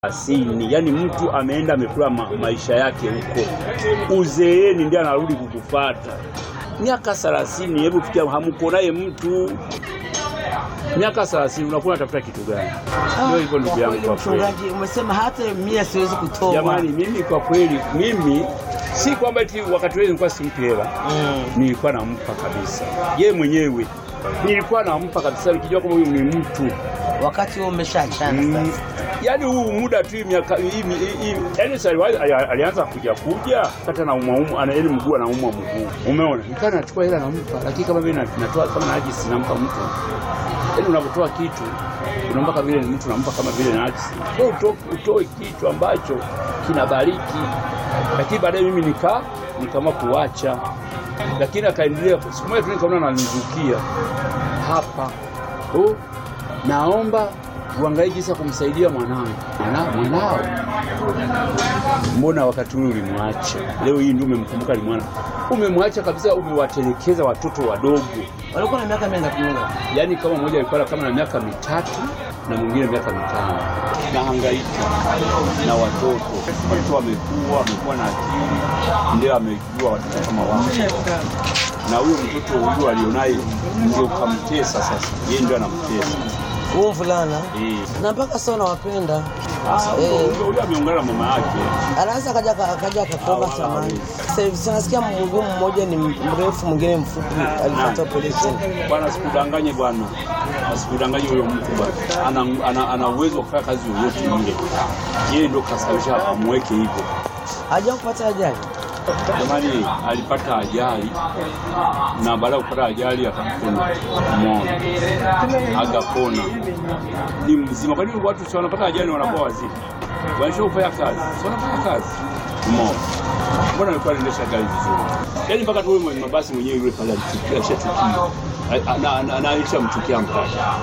asini, yaani mtu ameenda amekula ma maisha yake huko, uzeeni ndiye anarudi kukufata. Miaka thelathini, hebu fikia, hamko naye mtu miaka thelathini, unakuwa unatafuta kitu gani? Ndio hivyo ndugu yangu, kwa kweli. Mchungaji, umesema hata mia siwezi kutoa. Jamani, mimi kwa kweli, mimi si kwamba eti wakati wewe nilikuwa simpi hela, Mm. nilikuwa nampa kabisa ye mwenyewe, nilikuwa nampa kabisa, nikijua kama huyu ni mtu Wakati huo umeshaachana Mm, sasa. yaani huu muda tu miaka hii- hii- hii- yaani sasa ali- ali- alianza kuja kuja kata na umwa ana yaani mguu anaumwa mguu, umeona, nikaa nachukua hela nampa, lakini kama vile na- natoa kama najisi nampa mtu, yaani unapotoa kitu unampa kama vile ni mtu unampa kama vile najisi, Wewe uto- utoe kitu ambacho kinabariki, lakini baadaye mimi nikaa nikaamua kuacha, lakini akaendelea. Siku moja tu nikaona ananizukia hapa oh, naomba uangalie jinsi ya kumsaidia mwanangu. Mwana- Mwanao mbona wakati ule ulimwacha? Leo hii ndio umemkumbuka ni mwana, umemwacha kabisa, umewatelekeza watoto wadogo. Walikuwa na miaka mingapi? mingapi? Yaani kama mmoja alikuwa kama na miaka mitatu na mwingine miaka mitano, na hangaika na watoto. Watoto wamekuwa wamekuwa na akili, ndio amejua watoto kama wao, na huyo mtoto huyo alionaye ndio kamtesa sasa, yeye ndio anamtesa Huo mvulana eh. na mpaka sasa unawapenda. Sasa Eh. huyo huyo ameungana na mama yake. Anaweza akaja akaja akakuomba Ah, samani. Sasa hivi tunasikia mhudumu mmoja ni mrefu, mwingine mfupi, alipata operation. Bwana, sikudanganye bwana, asikudanganye huyo mtu bwana, ana, ana, ana uwezo wa kufanya kazi yoyote ile. Yeye ndio kasababisha amweke hivyo. Haja kupata ajali. Jamani, alipata ajali na baada ya kupata ajali akapona, umeona, agapona, ni mzima. Kwa nini watu si wanapata ajali wanakuwa wazima? Waisha kufanya kazi, si wanafanya kazi, umeona. Mbona alikuwa anaendesha gari vizuri? Yaani mpaka tu wewe mwenye mabasi mwenyewe yule pale alichukia, ashachukia, na na- na alishamchukia mpaka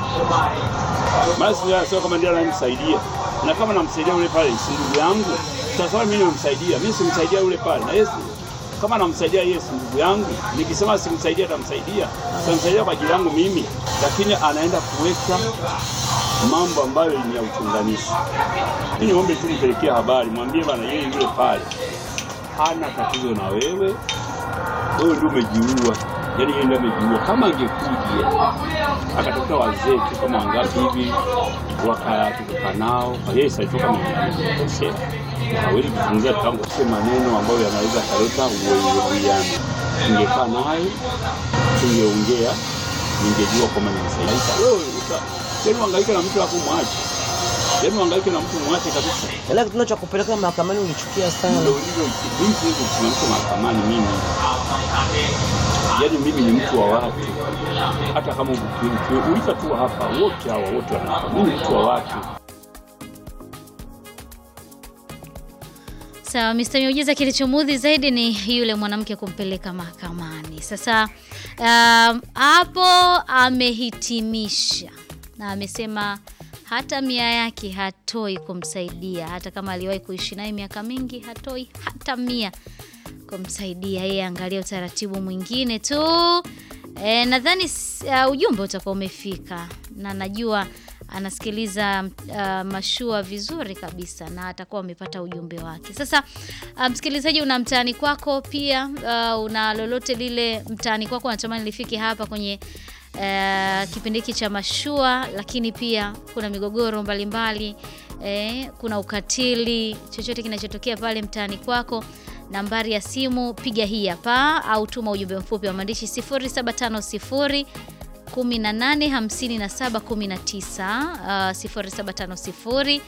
maana sio sio kama ndio anamsaidia, na kama namsaidia yule pale si ndugu yangu, sasa mimi nimemsaidia, mimi simsaidia yule pale, na Yesu kama namsaidia Yesu ndugu yangu, nikisema simsaidia atamsaidia, tamsaidia kwa ajili yangu mimi, lakini anaenda kuweka mambo ambayo ni ya uchunganishi. Mimi niombe tu mpelekee habari, mwambie bana, yeye yule pale hana tatizo na wewe, wewe ndio umejiua. Yaani yeye ndio amejiua. Kama angekuja akatafuta wazee tu kama wangapi hivi wakatoka nao, kwa yeye sasa toka amekosea, hawezi kuzungumzia tangu sio maneno ambayo yanaweza kaleta uwiano. Ningekaa naye tungeongea, ningejua kwamba nimsaidia. Wewe uta- yaani uhangaike na mtu hapo mwache, yaani uhangaike na mtu mwache kabisa. Ila kitendo cha kupeleka mahakamani ulichukia sana. Ndio hivyo mimi siwezi kusimamisha mahakamani mimi. Yaani mimi ni mtu wa watu. Hata kama ukiuliza tu hapa wote hawa wote wanafahamu mimi ni mtu wa watu. Sawa, Mr. Miujiza, kilichomudhi zaidi ni yule mwanamke kumpeleka mahakamani. Sasa um, hapo amehitimisha na amesema hata mia yake hatoi kumsaidia, hata kama aliwahi kuishi naye miaka mingi, hatoi hata mia kumsaidia yeye. Angalia utaratibu mwingine tu. E, nadhani s- uh, ujumbe utakuwa umefika na najua anasikiliza uh, mashua vizuri kabisa na atakuwa amepata ujumbe wake. Sasa uh, msikilizaji, una mtaani kwako pia uh, una lolote lile mtaani kwako unatamani lifike hapa kwenye uh, kipindi hiki cha mashua, lakini pia kuna migogoro mbalimbali eh, kuna ukatili, chochote kinachotokea pale mtaani kwako nambari ya simu piga hii hapa au tuma ujumbe mfupi wa maandishi 0750 185719 uh, 0750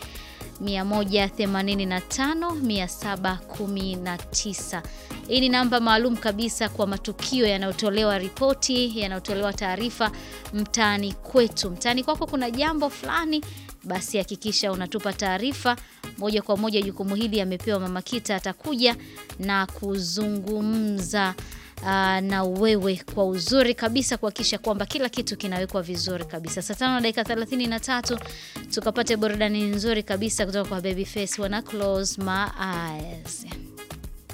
185 hii ni namba maalum kabisa kwa matukio yanayotolewa ripoti yanayotolewa taarifa mtaani kwetu mtaani kwako kuna jambo fulani basi hakikisha unatupa taarifa moja kwa moja jukumu hili amepewa mama kita atakuja na kuzungumza aa, na wewe kwa uzuri kabisa kuhakikisha kwamba kila kitu kinawekwa vizuri kabisa saa tano na dakika thelathini na tatu tukapate burudani nzuri kabisa kutoka kwa babyface wana close my eyes